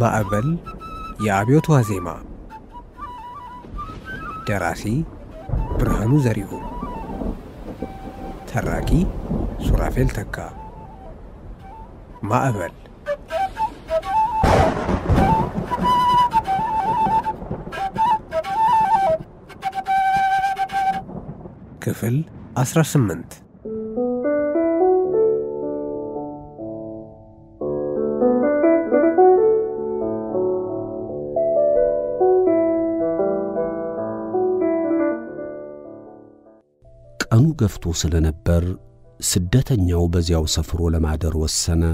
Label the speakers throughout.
Speaker 1: ማዕበል የአብዮት ዋዜማ ደራሲ ብርሃኑ ዘሪሁን ተራኪ ሱራፌል ተካ ማዕበል ክፍል 18
Speaker 2: ቀኑ ገፍቶ ስለነበር ስደተኛው በዚያው ሰፍሮ ለማደር ወሰነ።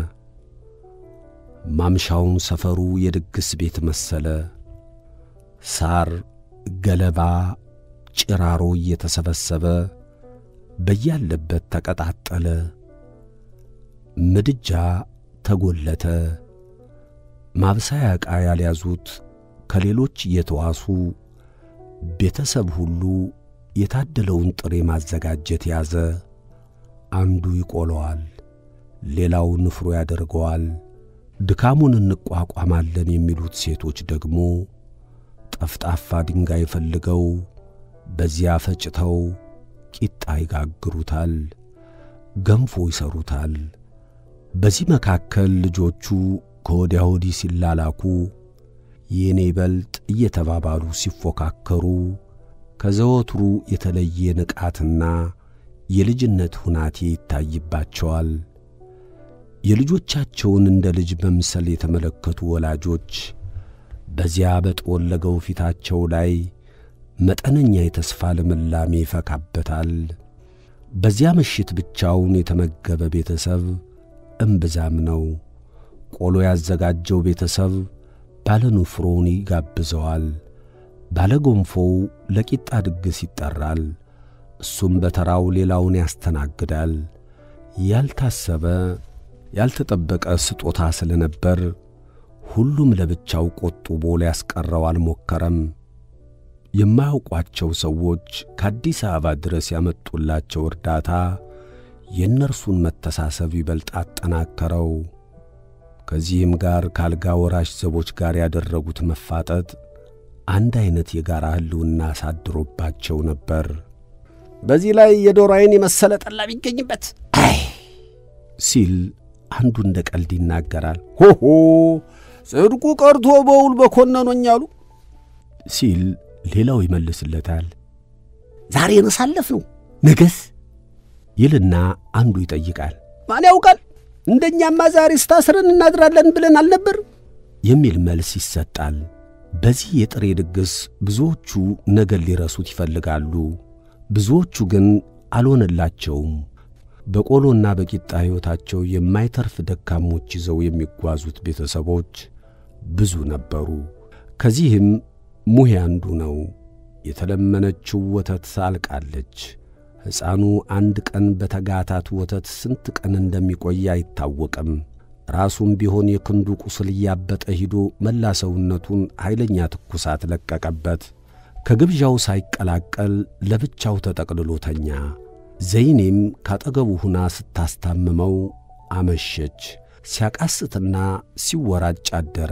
Speaker 2: ማምሻውን ሰፈሩ የድግስ ቤት መሰለ። ሳር፣ ገለባ፣ ጭራሮ እየተሰበሰበ በያለበት ተቀጣጠለ። ምድጃ ተጎለተ። ማብሰያ ዕቃ ያልያዙት ከሌሎች እየተዋሱ ቤተሰብ ሁሉ የታደለውን ጥሬ ማዘጋጀት ያዘ። አንዱ ይቆለዋል፣ ሌላው ንፍሮ ያደርገዋል። ድካሙን እንቋቋማለን የሚሉት ሴቶች ደግሞ ጠፍጣፋ ድንጋይ ፈልገው በዚያ ፈጭተው ቂጣ ይጋግሩታል፣ ገንፎ ይሰሩታል። በዚህ መካከል ልጆቹ ከወዲያ ወዲህ ሲላላኩ የኔ በልጥ እየተባባሉ ሲፎካከሩ ከዘወትሩ የተለየ ንቃትና የልጅነት ሁናቴ ይታይባቸዋል። የልጆቻቸውን እንደ ልጅ መምሰል የተመለከቱ ወላጆች በዚያ በጠወለገው ፊታቸው ላይ መጠነኛ የተስፋ ልምላሜ ይፈካበታል። በዚያ ምሽት ብቻውን የተመገበ ቤተሰብ እምብዛም ነው። ቆሎ ያዘጋጀው ቤተሰብ ባለ ንፍሮውን ይጋብዘዋል። ባለ ጎንፎው ለቂጣ ድግስ ይጠራል። እሱም በተራው ሌላውን ያስተናግዳል። ያልታሰበ ያልተጠበቀ ስጦታ ስለነበር ሁሉም ለብቻው ቆጥቦ ሊያስቀረው አልሞከረም። የማያውቋቸው ሰዎች ከአዲስ አበባ ድረስ ያመጡላቸው እርዳታ የእነርሱን መተሳሰብ ይበልጥ አጠናከረው። ከዚህም ጋር ከአልጋ ወራሽ ዘቦች ጋር ያደረጉት መፋጠጥ አንድ ዐይነት የጋራ ሕልውና አሳድሮባቸው ነበር።
Speaker 3: በዚህ ላይ የዶሮ ዓይን የመሰለ ጠላ ቢገኝበት አይ
Speaker 2: ሲል አንዱ እንደ ቀልድ ይናገራል።
Speaker 3: ሆሆ ጽድቁ ቀርቶ በውል በኮነኖኝ አሉ
Speaker 2: ሲል ሌላው ይመልስለታል።
Speaker 3: ዛሬ ነሳለፍ ነው ነገስ
Speaker 2: ይልና አንዱ ይጠይቃል።
Speaker 3: ማን ያውቃል እንደኛማ ዛሬ ስታስረን እናድራለን ብለን አልነበር
Speaker 2: የሚል መልስ ይሰጣል። በዚህ የጥሬ ድግስ ብዙዎቹ ነገን ሊረሱት ይፈልጋሉ። ብዙዎቹ ግን አልሆነላቸውም። በቆሎና በቂጣ ሕይወታቸው የማይተርፍ ደካሞች ይዘው የሚጓዙት ቤተሰቦች ብዙ ነበሩ። ከዚህም ሙሄ አንዱ ነው። የተለመነችው ወተት አልቃለች። ሕፃኑ አንድ ቀን በተጋታት ወተት ስንት ቀን እንደሚቆይ አይታወቅም። ራሱም ቢሆን የክንዱ ቁስል እያበጠ ሂዶ መላ ሰውነቱን ኃይለኛ ትኩሳት ለቀቀበት። ከግብዣው ሳይቀላቀል ለብቻው ተጠቅልሎ ተኛ። ዘይኔም ካጠገቡ ሁና ስታስታምመው አመሸች። ሲያቃስትና ሲወራጭ አደረ።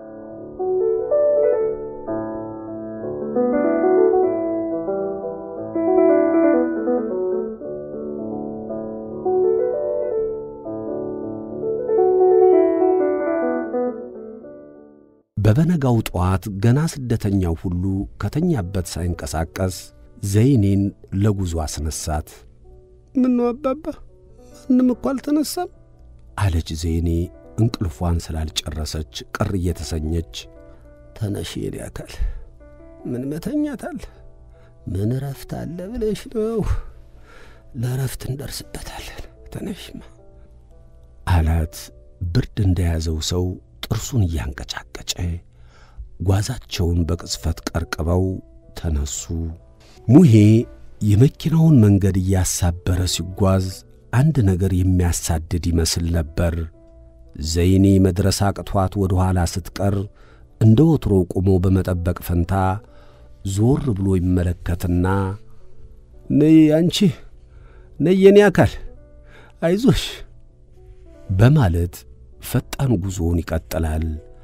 Speaker 2: በበነጋው ጠዋት ገና ስደተኛው ሁሉ ከተኛበት ሳይንቀሳቀስ ዘይኔን ለጉዞ አስነሳት።
Speaker 3: ምነው አባባ ማንም እኮ አልተነሳም
Speaker 2: አለች ዘይኔ እንቅልፏን ስላልጨረሰች ቅር እየተሰኘች።
Speaker 3: ተነሽ የኔ አካል ምን መተኛት አለ ምን እረፍት አለ ብለሽ ነው ለእረፍት እንደርስበታለን ተነሽማ
Speaker 2: አላት ብርድ እንደያዘው ሰው ጥርሱን እያንቀጫቀጨ ጓዛቸውን በቅጽፈት ቀርቅበው ተነሱ። ሙሄ የመኪናውን መንገድ እያሳበረ ሲጓዝ አንድ ነገር የሚያሳድድ ይመስል ነበር። ዘይኔ መድረስ አቅቷት ወደ ኋላ ስትቀር እንደ ወትሮ ቆሞ በመጠበቅ ፈንታ ዞር ብሎ ይመለከትና
Speaker 3: ነይ አንቺ ነይ የኔ አካል አይዞሽ
Speaker 2: በማለት ፈጣን ጉዞውን ይቀጥላል።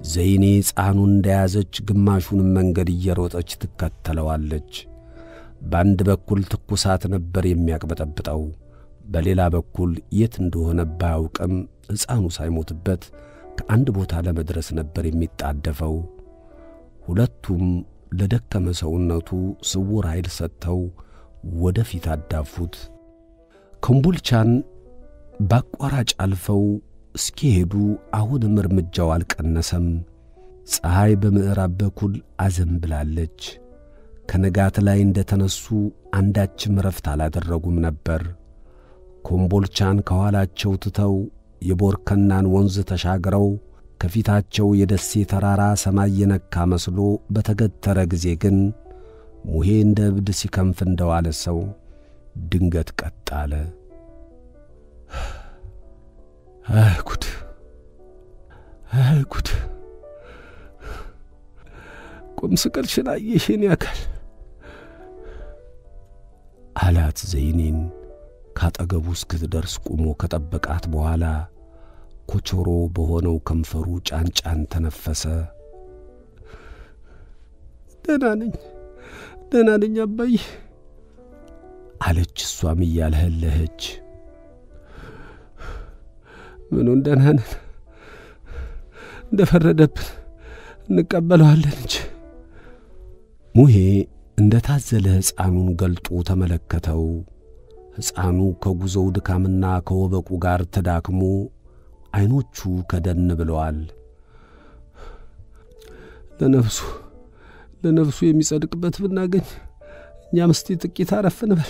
Speaker 2: ዘይኔ ሕፃኑን እንደያዘች ግማሹንም መንገድ እየሮጠች ትከተለዋለች። በአንድ በኩል ትኩሳት ነበር የሚያቅበጠብጠው፣ በሌላ በኩል የት እንደሆነ ባያውቅም ሕፃኑ ሳይሞትበት ከአንድ ቦታ ለመድረስ ነበር የሚጣደፈው። ሁለቱም ለደከመ ሰውነቱ ስውር ኃይል ሰጥተው ወደ ፊት አዳፉት። ኮምቦልቻን በአቋራጭ አልፈው እስኪሄዱ አሁንም እርምጃው አልቀነሰም። ፀሐይ በምዕራብ በኩል አዘንብላለች። ከንጋት ላይ እንደ ተነሱ አንዳችም ረፍት አላደረጉም ነበር። ኮምቦልቻን ከኋላቸው ትተው የቦርከናን ወንዝ ተሻግረው ከፊታቸው የደሴ ተራራ ሰማይ የነካ መስሎ በተገተረ ጊዜ ግን ሙሄ እንደ እብድ ሲከንፍ እንደዋለ ሰው ድንገት ቀጥ አለ። አይ ጉድ! አይ ጉድ! ቁም ስቅልሽን አየሽን ያካል አላት ዘይኔን ካጠገቡ እስክትደርስ ቁሞ ከጠበቃት በኋላ ኮቾሮ በሆነው ከንፈሩ ጫን ጫን ተነፈሰ። ደህና ነኝ ደህና ነኝ አባዬ አለች እሷም እያልህለኸች። ምኑን ደህና ነን፣ እንደ ፈረደብን እንቀበለዋለን እንጂ። ሙሄ እንደ ታዘለ ሕፃኑን ገልጦ ተመለከተው። ሕፃኑ ከጉዞው ድካምና ከወበቁ ጋር ተዳክሞ ዐይኖቹ ከደን ብለዋል። ለነፍሱ ለነፍሱ የሚጸድቅበት ብናገኝ እኛም እስቲ ጥቂት አረፍ እንበል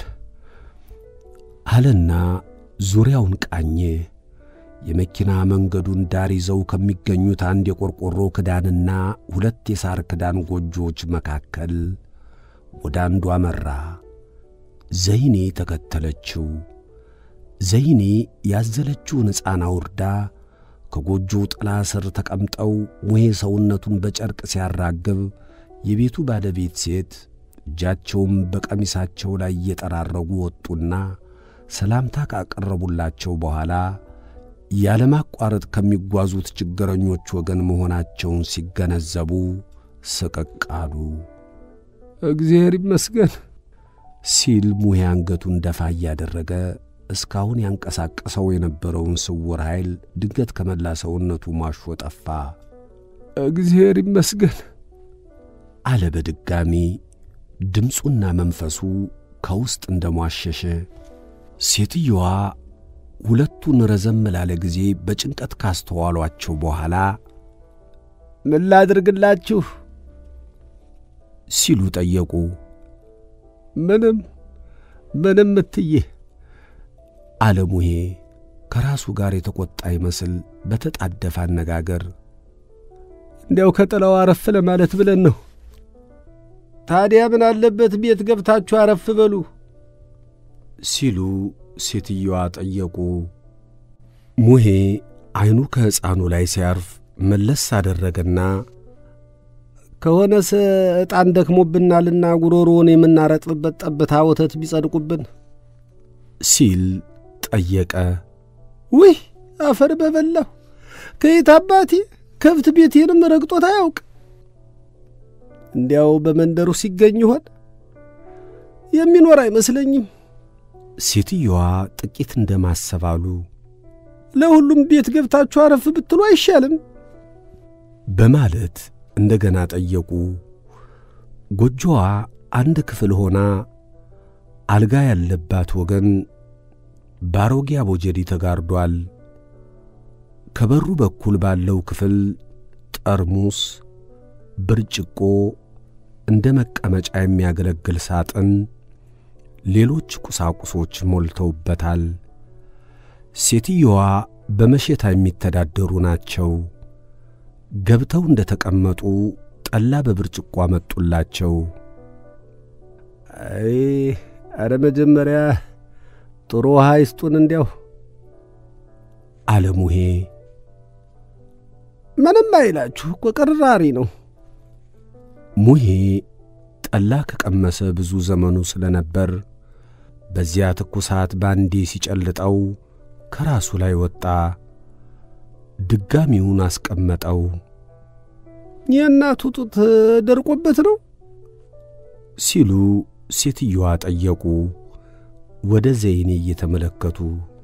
Speaker 2: አለና ዙሪያውን ቃኘ። የመኪና መንገዱን ዳር ይዘው ከሚገኙት አንድ የቆርቆሮ ክዳንና ሁለት የሳር ክዳን ጎጆዎች መካከል ወደ አንዱ አመራ። ዘይኔ ተከተለችው። ዘይኔ ያዘለችውን ሕፃን አውርዳ ከጎጆው ጥላ ስር ተቀምጠው ሙሄ ሰውነቱን በጨርቅ ሲያራግብ የቤቱ ባለቤት ሴት እጃቸውም በቀሚሳቸው ላይ እየጠራረጉ ወጡና ሰላምታ ካቀረቡላቸው በኋላ ያለማቋረጥ ከሚጓዙት ችግረኞች ወገን መሆናቸውን ሲገነዘቡ ስቅቅ አሉ። እግዚአብሔር ይመስገን ሲል ሙሄ አንገቱን ደፋ እያደረገ እስካሁን ያንቀሳቀሰው የነበረውን ስውር ኃይል ድንገት ከመላ ሰውነቱ ማሾ ጠፋ። እግዚአብሔር ይመስገን አለ በድጋሚ ድምፁና መንፈሱ ከውስጥ እንደ ሟሸሸ። ሴትየዋ ሁለቱን ረዘም ላለ ጊዜ በጭንቀት ካስተዋሏቸው በኋላ
Speaker 3: ምን ላድርግላችሁ
Speaker 2: ሲሉ ጠየቁ።
Speaker 3: ምንም ምንም እትዬ
Speaker 2: አለ ሙሄ ከራሱ ጋር የተቈጣ ይመስል በተጣደፈ አነጋገር።
Speaker 3: እንዲያው ከጥላው አረፍ ለማለት ብለን ነው። ታዲያ ምን አለበት ቤት ገብታችሁ አረፍ በሉ
Speaker 2: ሲሉ ሴትየዋ ጠየቁ። ሙሄ ዐይኑ ከሕፃኑ ላይ ሲያርፍ መለስ አደረገና
Speaker 3: ከሆነስ ዕጣን ደክሞብናልና ጉሮሮውን የምናረጥብበት ጠብታ ወተት ቢጸድቁብን
Speaker 2: ሲል ጠየቀ።
Speaker 3: ውይ አፈር በበላሁ ከየት አባቴ ከብት ቤቴንም ረግጦት አያውቅ። እንዲያው በመንደሩ ሲገኝ ይሆን የሚኖር አይመስለኝም።
Speaker 2: ሴትየዋ ጥቂት እንደ ማሰብ አሉ።
Speaker 3: ለሁሉም ቤት ገብታችሁ አረፍ ብትሉ አይሻልም?
Speaker 2: በማለት እንደገና ጠየቁ። ጎጆዋ አንድ ክፍል ሆና አልጋ ያለባት ወገን ባሮጌ አቦጀዲ ተጋርዷል። ከበሩ በኩል ባለው ክፍል ጠርሙስ፣ ብርጭቆ፣ እንደ መቀመጫ የሚያገለግል ሳጥን፣ ሌሎች ቁሳቁሶች ሞልተውበታል። ሴትየዋ በመሸታ የሚተዳደሩ ናቸው። ገብተው እንደ ተቀመጡ ጠላ በብርጭቆ አመጡላቸው።
Speaker 3: አይ አረ መጀመሪያ ጥሩ ውሃ ይስጡን እንዲያው
Speaker 2: አለ ሙሄ።
Speaker 3: ምንም አይላችሁ እኮ ቅራሪ ነው።
Speaker 2: ሙሄ ጠላ ከቀመሰ ብዙ ዘመኑ ስለነበር በዚያ ትኩሳት ባንዴ ሲጨልጠው ከራሱ ላይ ወጣ። ድጋሚውን አስቀመጠው።
Speaker 3: የእናቱ ጡት ደርቆበት ነው
Speaker 2: ሲሉ ሴትየዋ ጠየቁ፣ ወደ ዘይኔ እየተመለከቱ።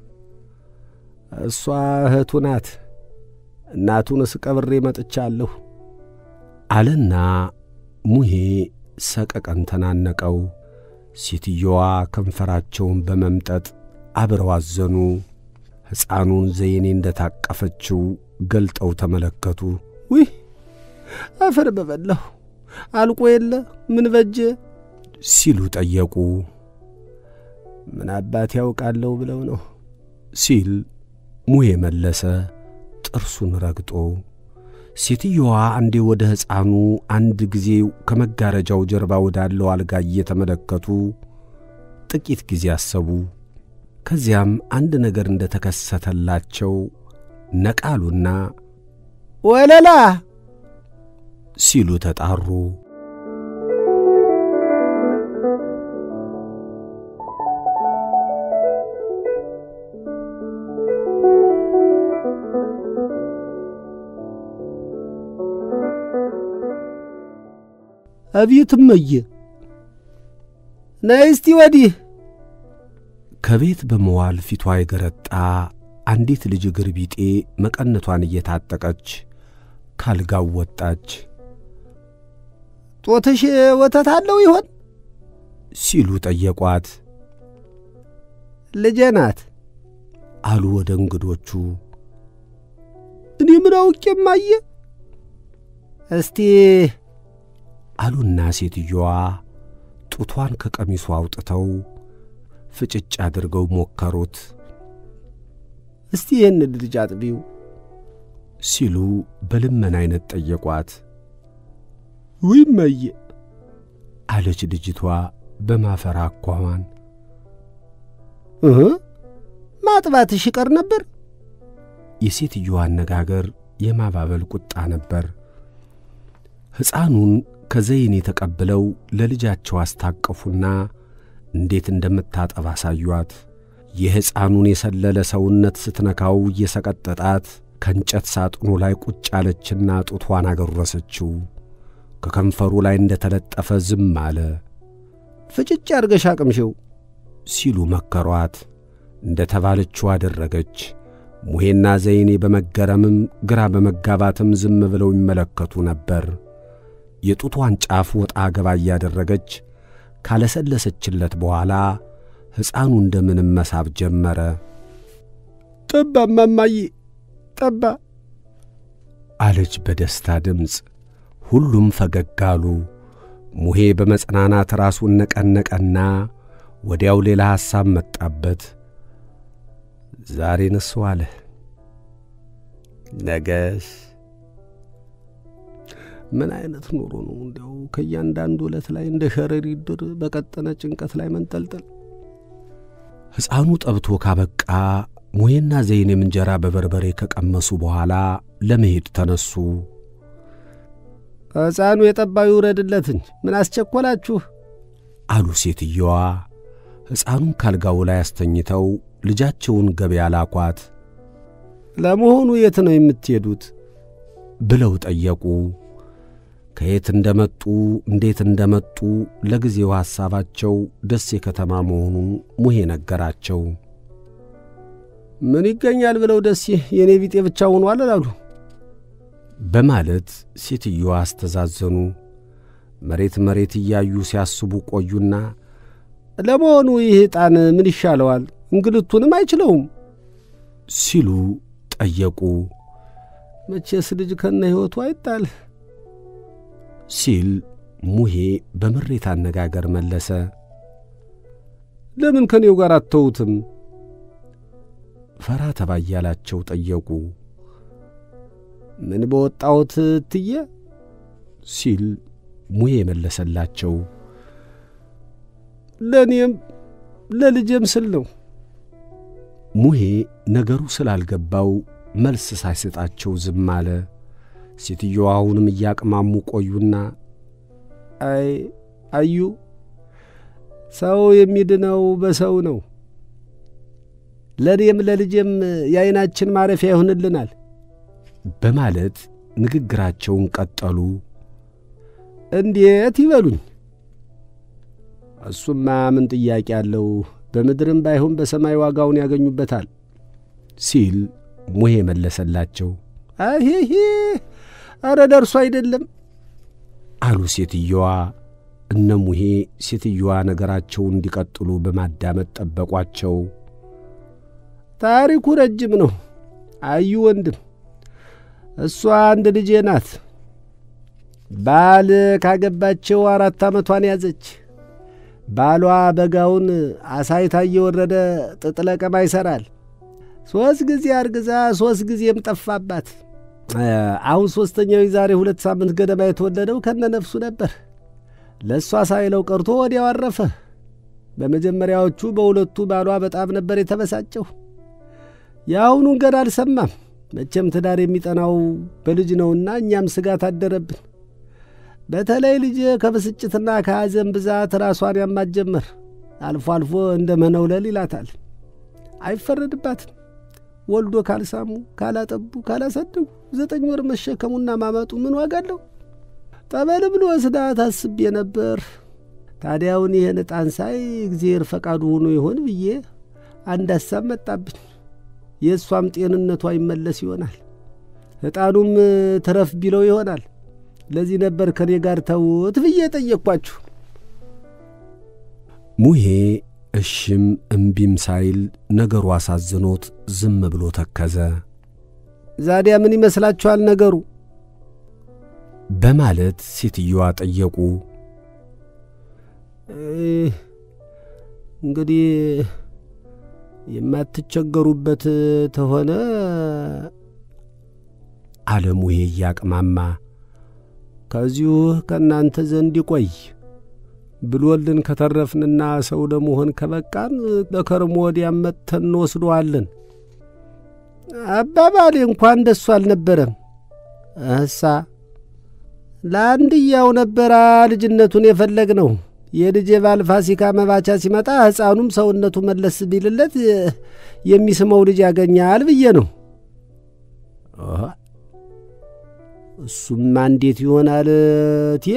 Speaker 3: እሷ እህቱ ናት። እናቱን እስቀብሬ መጥቻለሁ
Speaker 2: አለና ሙሄ ሰቀቀን ተናነቀው። ሴትየዋ ከንፈራቸውን በመምጠጥ አብረው አዘኑ። ሕፃኑን ዘይኔ እንደ ታቀፈችው ገልጠው ተመለከቱ።
Speaker 3: ውይ አፈር በበላሁ አልቆ የለ ምን በጀ
Speaker 2: ሲሉ ጠየቁ።
Speaker 3: ምን አባት ያውቃለሁ ብለው ነው
Speaker 2: ሲል ሙሄ መለሰ፣ ጥርሱን ረግጦ። ሴትየዋ አንዴ ወደ ሕፃኑ አንድ ጊዜ ከመጋረጃው ጀርባ ወዳለው አልጋ እየተመለከቱ ጥቂት ጊዜ አሰቡ። ከዚያም አንድ ነገር እንደ ተከሰተላቸው ነቃሉና
Speaker 3: ወለላ
Speaker 2: ሲሉ ተጣሩ።
Speaker 3: አቤት እመዬ፣ ነይ እስቲ ወዲህ።
Speaker 2: ከቤት በመዋል ፊቷ የገረጣ አንዲት ልጅ እግር ቢጤ መቀነቷን እየታጠቀች ካልጋው ወጣች።
Speaker 3: ጦትሽ ወተት አለው ይሆን
Speaker 2: ሲሉ ጠየቋት።
Speaker 3: ልጄ ናት
Speaker 2: አሉ ወደ እንግዶቹ።
Speaker 3: እኔ ምን አውቄ እማዬ። እስቲ
Speaker 2: አሉና ሴትየዋ ጡቷን ከቀሚሱ አውጥተው ፍጭጭ አድርገው ሞከሩት።
Speaker 3: እስቲ ይህን ልጅ አጥቢው
Speaker 2: ሲሉ በልመና አይነት ጠየቋት።
Speaker 3: ውይ እመዬ
Speaker 2: አለች ልጅቷ በማፈራ አኳኋን።
Speaker 3: እህ ማጥባትሽ ይቀር ነበር።
Speaker 2: የሴትየዋ አነጋገር የማባበል ቁጣ ነበር። ሕፃኑን ከዘይኔ ተቀብለው ለልጃቸው አስታቀፉና እንዴት እንደምታጠባ አሳዩአት። የሕፃኑን የሰለለ ሰውነት ስትነካው እየሰቀጠጣት ከእንጨት ሳጥኑ ላይ ቁጭ አለችና ጡቷን አገረሰችው። ከከንፈሩ ላይ እንደ ተለጠፈ ዝም አለ።
Speaker 3: ፍጭጭ አድርገሽ አቅምሽው
Speaker 2: ሲሉ መከሯት። እንደ ተባለችው አደረገች። ሙሄና ዘይኔ በመገረምም ግራ በመጋባትም ዝም ብለው ይመለከቱ ነበር። የጡቷን ጫፍ ወጣ ገባ እያደረገች ካለሰለሰችለት በኋላ ሕፃኑ እንደምንም መሳብ ጀመረ።
Speaker 3: ጠባ እማማዬ ጠባ
Speaker 2: አለች በደስታ ድምፅ። ሁሉም ፈገግ አሉ። ሙሄ በመጽናናት ራሱን ነቀነቀና ወዲያው ሌላ ሐሳብ መጣበት። ዛሬ ንሱ አለ፣ ነገስ ምን አይነት ኑሮ ነው? እንዲያው ከእያንዳንዱ ዕለት ላይ እንደ ሸረሪት ድር በቀጠነ ጭንቀት ላይ መንጠልጠል። ሕፃኑ ጠብቶ ካበቃ ሙሄና ዘይኔም እንጀራ በበርበሬ ከቀመሱ በኋላ ለመሄድ ተነሱ።
Speaker 3: ሕፃኑ የጠባዩ ውረድለት እንጂ ምን አስቸኰላችሁ?
Speaker 2: አሉ ሴትየዋ። ሕፃኑን ካልጋው ላይ አስተኝተው ልጃቸውን ገበያ ላኳት።
Speaker 3: ለመሆኑ የት ነው የምትሄዱት?
Speaker 2: ብለው ጠየቁ። ከየት እንደመጡ እንዴት እንደመጡ ለጊዜው ሐሳባቸው ደሴ ከተማ መሆኑን ሙሄ ነገራቸው።
Speaker 3: ምን ይገኛል ብለው ደሴ የእኔ ቢጤ ብቻ ሆኗል አላሉ
Speaker 2: በማለት ሴትየዋ አስተዛዘኑ። መሬት መሬት እያዩ ሲያስቡ ቆዩና
Speaker 3: ለመሆኑ ይህ ዕጣን ምን ይሻለዋል? እንግልቱንም አይችለውም
Speaker 2: ሲሉ ጠየቁ።
Speaker 3: መቼስ ልጅ ከነ ሕይወቱ አይጣል
Speaker 2: ሲል ሙሄ በምሬት አነጋገር መለሰ።
Speaker 3: ለምን ከኔው ጋር አተውትም?
Speaker 2: ፈራ ተባ እያላቸው ጠየቁ።
Speaker 3: ምን በወጣሁት እትዬ
Speaker 2: ሲል ሙሄ መለሰላቸው።
Speaker 3: ለእኔም ለልጄም ስል ነው።
Speaker 2: ሙሄ ነገሩ ስላልገባው መልስ ሳይሰጣቸው ዝም አለ። ሴትየዋ አሁንም እያቅማሙ ቆዩና
Speaker 3: አይ አዩ፣ ሰው የሚድነው በሰው ነው። ለእኔም ለልጄም የዐይናችን ማረፊያ ይሆንልናል
Speaker 2: በማለት ንግግራቸውን ቀጠሉ።
Speaker 3: እንዴት ይበሉኝ። እሱማ ምን ጥያቄ አለው? በምድርም ባይሆን በሰማይ ዋጋውን ያገኙበታል
Speaker 2: ሲል ሙሄ መለሰላቸው።
Speaker 3: አሄሄ አረ ደርሶ አይደለም
Speaker 2: አሉ ሴትየዋ። እነ ሙሄ ሴትየዋ ነገራቸውን እንዲቀጥሉ በማዳመጥ ጠበቋቸው።
Speaker 3: ታሪኩ ረጅም ነው። አዩ ወንድም፣ እሷ አንድ ልጄ ናት። ባል ካገባቸው አራት ዓመቷን ያዘች። ባሏ በጋውን አሳይታ እየወረደ ጥጥ ለቀማ ይሠራል። ሦስት ጊዜ አርግዛ ሦስት ጊዜም ጠፋባት። አሁን ሦስተኛው የዛሬ ሁለት ሳምንት ገደማ የተወለደው ከነ ነፍሱ ነበር። ለእሷ ሳይለው ቀርቶ ወዲያው አረፈ። በመጀመሪያዎቹ በሁለቱ ባሏ በጣም ነበር የተበሳጨው። የአሁኑን ገና አልሰማም። መቼም ትዳር የሚጠናው በልጅ ነውና እኛም ስጋት አደረብን። በተለይ ልጅ ከብስጭትና ከሐዘን ብዛት ራሷን ያማት ጀመር። አልፎ አልፎ እንደ መነውለል ይላታል። አይፈረድባትም። ወልዶ ካልሳሙ፣ ካላጠቡ፣ ካላሳደጉ ዘጠኝ ወር መሸከሙና ማመጡ ምን ዋጋ አለው? ጠበል ብሎ ወስዳት አስቤ ነበር። ታዲያውን ይህን ዕጣን ሳይ እግዚአብሔር ፈቃዱ ሆኖ ይሆን ብዬ አንድ ሐሳብ መጣብኝ። የእሷም ጤንነቷ ይመለስ ይሆናል፣ ዕጣኑም ትረፍ ቢለው ይሆናል። ለዚህ ነበር ከኔ ጋር ተውት ብዬ ጠየቅኳችሁ።
Speaker 2: ሙሄ እሽም እምቢም ሳይል ነገሩ አሳዝኖት ዝም ብሎ ተከዘ።
Speaker 3: ዛዲያ ምን ይመስላችኋል ነገሩ?
Speaker 2: በማለት ሴትየዋ ጠየቁ።
Speaker 3: እንግዲህ የማትቸገሩበት ተሆነ
Speaker 2: አለ ሙሄ እያቅማማ
Speaker 3: ከዚሁ ከእናንተ ዘንድ ይቆይ ብሎልን ከተረፍንና ሰው ለመሆን ከበቃን በከርሞ ወዲያም መጥተን እንወስደዋለን። አባባሌ እንኳን እንደሱ አልነበረም። እሳ ለአንድያው ነበራ ልጅነቱን የፈለግ ነው። የልጄ ባል ፋሲካ መባቻ ሲመጣ ሕፃኑም ሰውነቱ መለስ ቢልለት የሚስመው ልጅ ያገኛል ብዬ ነው። እሱማ እንዴት ይሆናል እትዬ?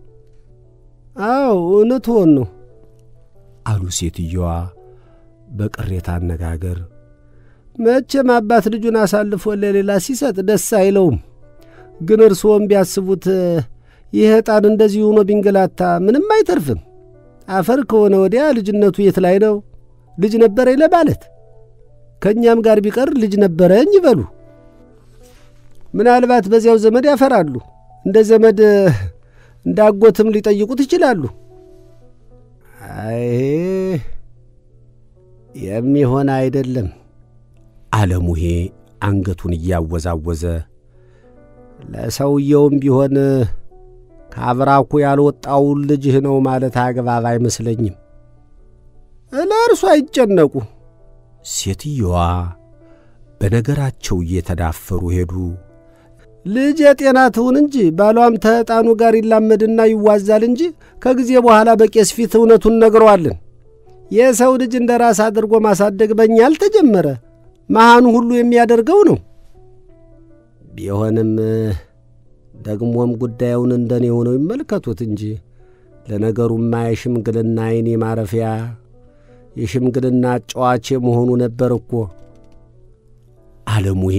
Speaker 3: አዎ እውነትዎን ነው
Speaker 2: አሉ ሴትየዋ በቅሬታ አነጋገር።
Speaker 3: መቼም አባት ልጁን አሳልፎ ለሌላ ሲሰጥ ደስ አይለውም። ግን እርስዎም ቢያስቡት ይህ ዕጣን እንደዚህ ሆኖ ቢንገላታ ምንም አይተርፍም። አፈር ከሆነ ወዲያ ልጅነቱ የት ላይ ነው? ልጅ ነበረኝ ለማለት ከእኛም ጋር ቢቀር ልጅ ነበረኝ ይበሉ። ምናልባት በዚያው ዘመድ ያፈራሉ። እንደ ዘመድ እንዳጎትም ሊጠይቁት ይችላሉ። አይ የሚሆን አይደለም
Speaker 2: አለ ሙሄ አንገቱን እያወዛወዘ።
Speaker 3: ለሰውየውም ቢሆን ከአብራኩ ያልወጣውን ልጅህ ነው ማለት አግባብ አይመስለኝም። ለእርሱ አይጨነቁ።
Speaker 2: ሴትየዋ በነገራቸው እየተዳፈሩ ሄዱ።
Speaker 3: ልጅ የጤና ትሁን እንጂ ባሏም ተዕጣኑ ጋር ይላመድና ይዋዛል እንጂ ከጊዜ በኋላ በቄስ ፊት እውነቱን ነግረዋለን። የሰው ልጅ እንደ ራስ አድርጎ ማሳደግ በእኛ አልተጀመረ፣ መሃኑ ሁሉ የሚያደርገው ነው። ቢሆንም ደግሞም ጉዳዩን እንደኔ ሆነው ይመልከቱት እንጂ ለነገሩማ የሽምግልና ዓይኔ ማረፊያ የሽምግልና ጨዋቼ መሆኑ ነበር እኮ
Speaker 2: አለ ሙሄ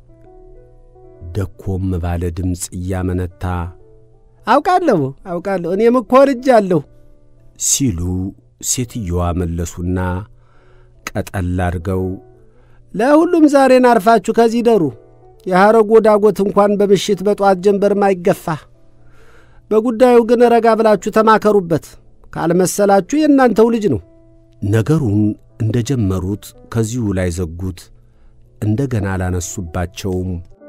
Speaker 2: ደኮም ባለ ድምፅ እያመነታ።
Speaker 3: አውቃለሁ አውቃለሁ እኔም እኮ ልጅ አለሁ
Speaker 2: ሲሉ ሴትየዋ መለሱና ቀጠል አድርገው
Speaker 3: ለሁሉም ዛሬን አርፋችሁ ከዚህ ደሩ። የሐረጎ ዳጎት እንኳን በምሽት በጠዋት ጀንበርም አይገፋ። በጉዳዩ ግን ረጋ ብላችሁ ተማከሩበት። ካልመሰላችሁ የእናንተው ልጅ ነው።
Speaker 2: ነገሩን እንደ ጀመሩት ከዚሁ ላይ ዘጉት። እንደገና አላነሱባቸውም።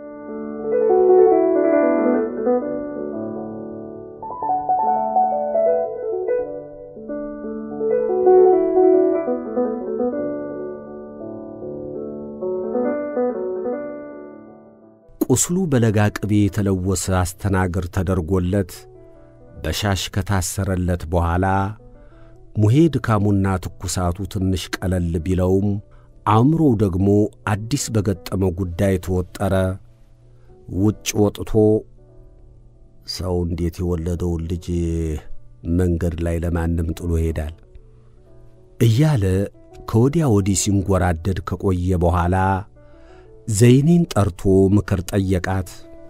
Speaker 2: ቁስሉ በለጋ ቅቤ የተለወሰ አስተናግር ተደርጎለት በሻሽ ከታሰረለት በኋላ ሙሄ ድካሙና ትኩሳቱ ትንሽ ቀለል ቢለውም አእምሮው ደግሞ አዲስ በገጠመው ጉዳይ ተወጠረ። ውጭ ወጥቶ ሰው እንዴት የወለደውን ልጅ መንገድ ላይ ለማንም ጥሎ ይሄዳል እያለ ከወዲያ ወዲህ ሲንጎራደድ ከቆየ በኋላ ዘይኔን ጠርቶ ምክር ጠየቃት።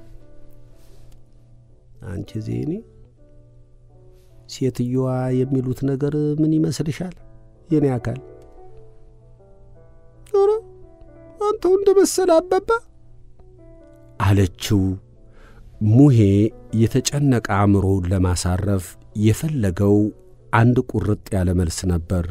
Speaker 2: አንቺ ዘይኔ፣ ሴትየዋ የሚሉት ነገር ምን ይመስልሻል? የኔ አካል
Speaker 3: ኧረ አንተው እንደ መሰለ አባባ
Speaker 2: አለችው። ሙሄ የተጨነቀ አእምሮውን ለማሳረፍ የፈለገው አንድ ቁርጥ ያለ መልስ ነበር።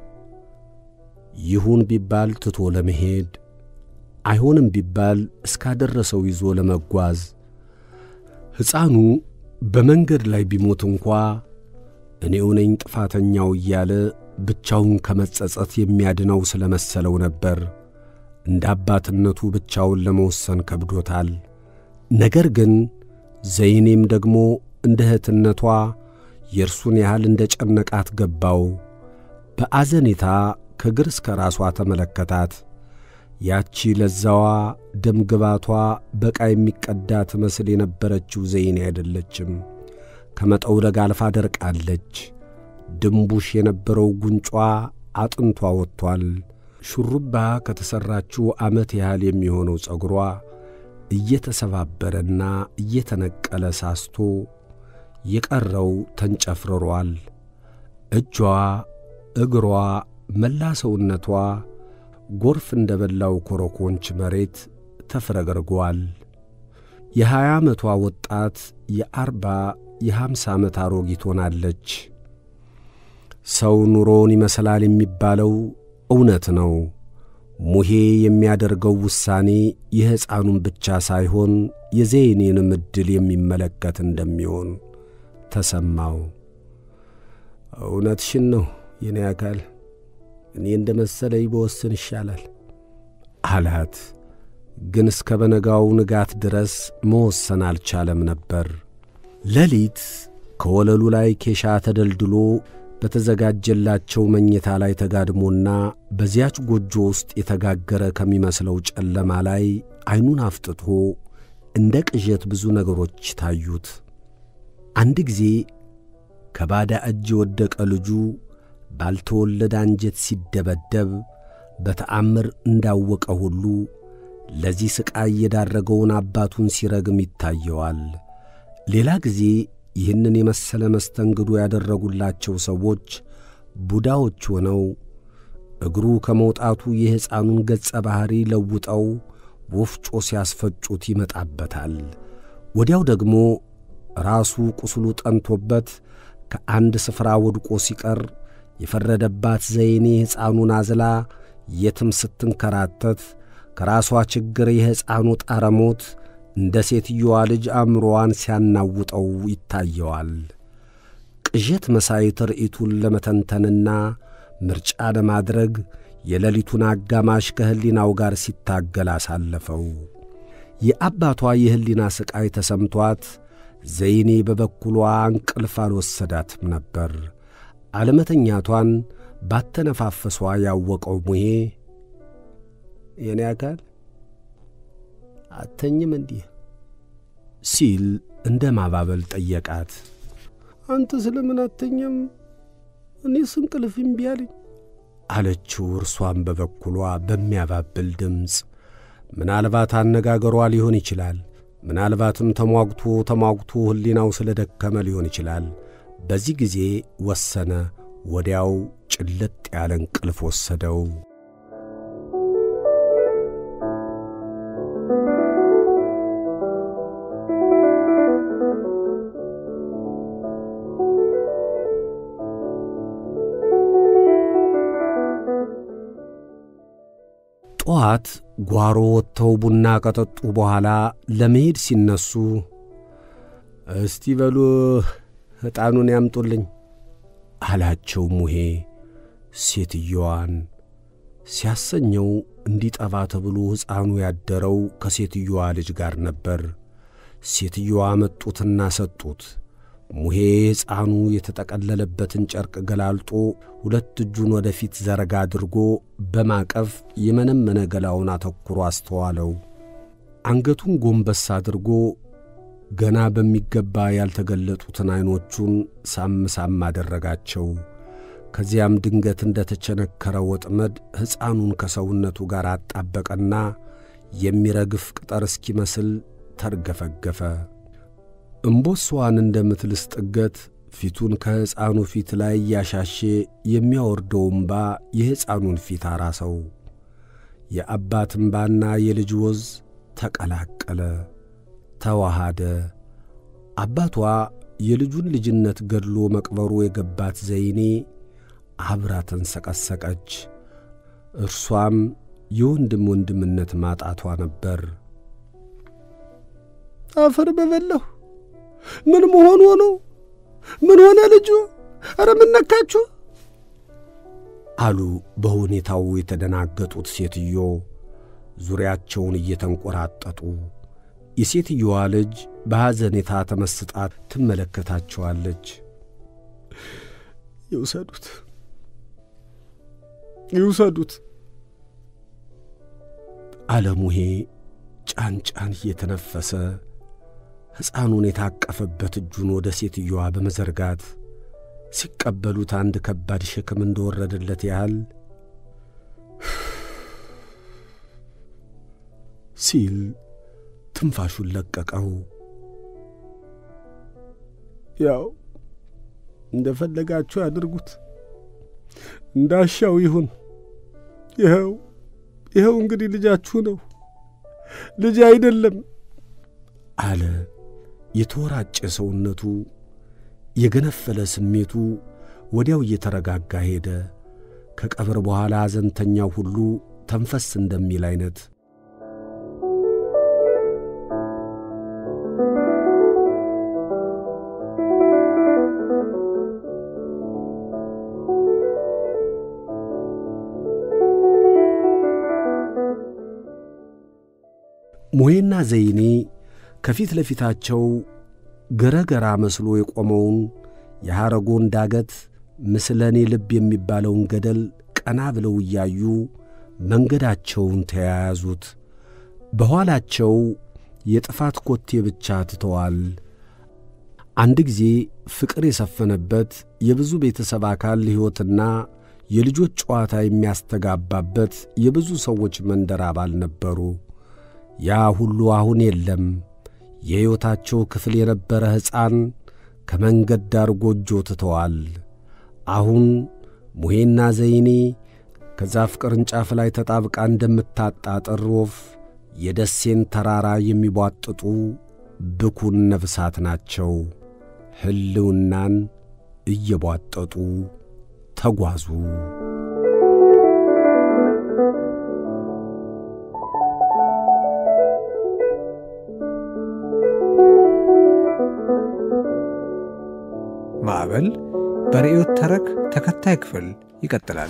Speaker 2: ይሁን ቢባል ትቶ ለመሄድ አይሆንም ቢባል እስካደረሰው ይዞ ለመጓዝ ሕፃኑ በመንገድ ላይ ቢሞት እንኳ እኔው ነኝ ጥፋተኛው እያለ ብቻውን ከመጸጸት የሚያድነው ስለ መሰለው ነበር። እንደ አባትነቱ ብቻውን ለመወሰን ከብዶታል። ነገር ግን ዘይኔም ደግሞ እንደ እህትነቷ የእርሱን ያህል እንደ ጨነቃት ገባው። በአዘኔታ ከግር እስከ ራሷ ተመለከታት። ያቺ ለዛዋ ደም ግባቷ በቃ የሚቀዳ ትመስል የነበረችው ዘይኔ አይደለችም። ከመጠውለግ አልፋ ደርቃለች። ድንቡሽ የነበረው ጉንጯ አጥንቷ ወጥቷል። ሹሩባ ከተሠራችው ዓመት ያህል የሚሆነው ጸጉሯ እየተሰባበረና እየተነቀለ ሳስቶ የቀረው ተንጨፍርሯል። እጇ፣ እግሯ፣ መላ ሰውነቷ ጎርፍ እንደ በላው ኮረኮንች መሬት ተፍረገርጓል። የሀያ ዓመቷ ወጣት የአርባ የሐምሳ ዓመት አሮጊት ሆናለች። ሰው ኑሮውን ይመስላል የሚባለው እውነት ነው። ሙሄ የሚያደርገው ውሳኔ የሕፃኑን ብቻ ሳይሆን የዘይኔንም ዕድል የሚመለከት እንደሚሆን ተሰማው። እውነትሽን ነው የኔ አካል፣ እኔ እንደ መሰለኝ በወስን ይሻላል አላት። ግን እስከ በነጋው ንጋት ድረስ መወሰን አልቻለም ነበር። ሌሊት ከወለሉ ላይ ኬሻ ተደልድሎ በተዘጋጀላቸው መኝታ ላይ ተጋድሞና በዚያች ጎጆ ውስጥ የተጋገረ ከሚመስለው ጨለማ ላይ ዐይኑን አፍጥቶ እንደ ቅዠት ብዙ ነገሮች ታዩት። አንድ ጊዜ ከባዳ እጅ የወደቀ ልጁ ባልተወለደ አንጀት ሲደበደብ በተአምር እንዳወቀ ሁሉ ለዚህ ሥቃይ የዳረገውን አባቱን ሲረግም ይታየዋል። ሌላ ጊዜ ይህንን የመሰለ መስተንግዶ ያደረጉላቸው ሰዎች ቡዳዎች ሆነው እግሩ ከመውጣቱ የሕፃኑን ገጸ ባሕሪ ለውጠው ወፍጮ ሲያስፈጩት ይመጣበታል። ወዲያው ደግሞ ራሱ ቁስሉ ጠንቶበት ከአንድ ስፍራ ወድቆ ሲቀር የፈረደባት ዘይኔ ሕፃኑን አዝላ የትም ስትንከራተት ከራሷ ችግር የሕፃኑ ጣረሞት እንደ ሴትዮዋ ልጅ አእምሮዋን ሲያናውጠው ይታየዋል። ቅዠት መሳይ ትርኢቱን ለመተንተንና ምርጫ ለማድረግ የሌሊቱን አጋማሽ ከሕሊናው ጋር ሲታገል አሳለፈው። የአባቷ የሕሊና ሥቃይ ተሰምቷት ዘይኔ በበኩሏ እንቅልፍ አልወሰዳትም ነበር። አለመተኛቷን ባተነፋፈሷ ያወቀው ሙሄ የኔ አካል አተኝም እንዲህ ሲል እንደ ማባበል ጠየቃት።
Speaker 3: አንተ ስለምን አተኛም? እኔስ እንቅልፍ እምቢ አለኝ
Speaker 2: አለችው። እርሷን በበኩሏ በሚያባብል ድምፅ ምናልባት አነጋገሯ ሊሆን ይችላል። ምናልባትም ተሟግቶ ተሟግቶ ሕሊናው ስለ ደከመ ሊሆን ይችላል። በዚህ ጊዜ ወሰነ። ወዲያው ጭልጥ ያለ እንቅልፍ ወሰደው። ጠዋት ጓሮ ወጥተው ቡና ከጠጡ በኋላ ለመሄድ ሲነሱ
Speaker 3: እስቲ በሉ ዕጣኑን ያምጡልኝ
Speaker 2: አላቸው ሙሄ ሴትየዋን ሲያሰኘው እንዲጠባ ተብሎ ሕፃኑ ያደረው ከሴትየዋ ልጅ ጋር ነበር። ሴትየዋ መጡትና ሰጡት። ሙሄ ሕፃኑ የተጠቀለለበትን ጨርቅ ገላልጦ ሁለት እጁን ወደፊት ዘረጋ አድርጎ በማቀፍ የመነመነ ገላውን አተኩሮ አስተዋለው። አንገቱን ጎንበስ አድርጎ ገና በሚገባ ያልተገለጡትን ዐይኖቹን ሳም ሳም አደረጋቸው። ከዚያም ድንገት እንደ ተቸነከረ ወጥመድ ሕፃኑን ከሰውነቱ ጋር አጣበቀና የሚረግፍ ቅጠር እስኪመስል ተርገፈገፈ። እምቦሷን እንደምትልስ ጥገት ፊቱን ከሕፃኑ ፊት ላይ እያሻሼ የሚያወርደው እምባ የሕፃኑን ፊት አራሰው። የአባት እምባና የልጅ ወዝ ተቀላቀለ፣ ተዋሃደ። አባቷ የልጁን ልጅነት ገድሎ መቅበሩ የገባት ዘይኔ አብራ ተንሰቀሰቀች። እርሷም የወንድም ወንድምነት ማጣቷ ነበር።
Speaker 3: አፈር በበላሁ ምን መሆኑ ነው? ምን ሆነ ልጁ? ኧረ ምን ነካችሁ?
Speaker 2: አሉ በሁኔታው የተደናገጡት ሴትዮ ዙሪያቸውን እየተንቆራጠጡ። የሴትየዋ ልጅ በሐዘኔታ ተመስጣ ትመለከታቸዋለች።
Speaker 3: ይውሰዱት፣ ይውሰዱት
Speaker 2: አለሙሄ ጫን ጫን እየተነፈሰ ሕፃኑን የታቀፈበት እጁን ወደ ሴትየዋ በመዘርጋት ሲቀበሉት አንድ ከባድ ሸክም እንደወረደለት ያህል ሲል ትንፋሹን ለቀቀው።
Speaker 3: ያው እንደ ፈለጋችሁ ያድርጉት፣ እንዳሻው ይሁን። ይኸው ይኸው እንግዲህ ልጃችሁ ነው፣ ልጅ አይደለም
Speaker 2: አለ። የተወራጨ ሰውነቱ የገነፈለ ስሜቱ ወዲያው እየተረጋጋ ሄደ። ከቀብር በኋላ ሐዘንተኛው ሁሉ ተንፈስ እንደሚል ዐይነት ሙሄና ዘይኔ ከፊት ለፊታቸው ገረገራ መስሎ የቆመውን የሐረጎን ዳገት ምስለኔ ልብ የሚባለውን ገደል ቀና ብለው እያዩ መንገዳቸውን ተያያዙት። በኋላቸው የጥፋት ኮቴ ብቻ ትተዋል። አንድ ጊዜ ፍቅር የሰፈነበት የብዙ ቤተሰብ አካል ሕይወትና የልጆች ጨዋታ የሚያስተጋባበት የብዙ ሰዎች መንደር አባል ነበሩ። ያ ሁሉ አሁን የለም። የሕይወታቸው ክፍል የነበረ ሕፃን ከመንገድ ዳር ጎጆ ትተዋል። አሁን ሙሄና ዘይኔ ከዛፍ ቅርንጫፍ ላይ ተጣብቃ እንደምታጣጥር ወፍ የደሴን ተራራ የሚቧጥጡ ብኩን ነፍሳት ናቸው። ሕልውናን እየቧጠጡ ተጓዙ።
Speaker 1: ማዕበል በርዕዮት ተረክ ተከታይ ክፍል ይቀጥላል።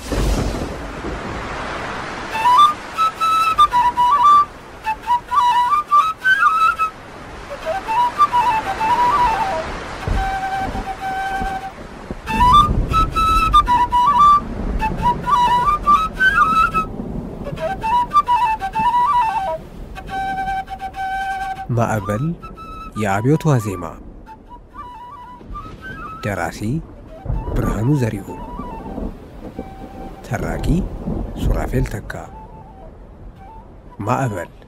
Speaker 1: ማዕበል የአብዮት ዋዜማ ደራሲ ብርሃኑ ዘሪሁን፣ ተራኪ ሱራፌል ተካ። ማዕበል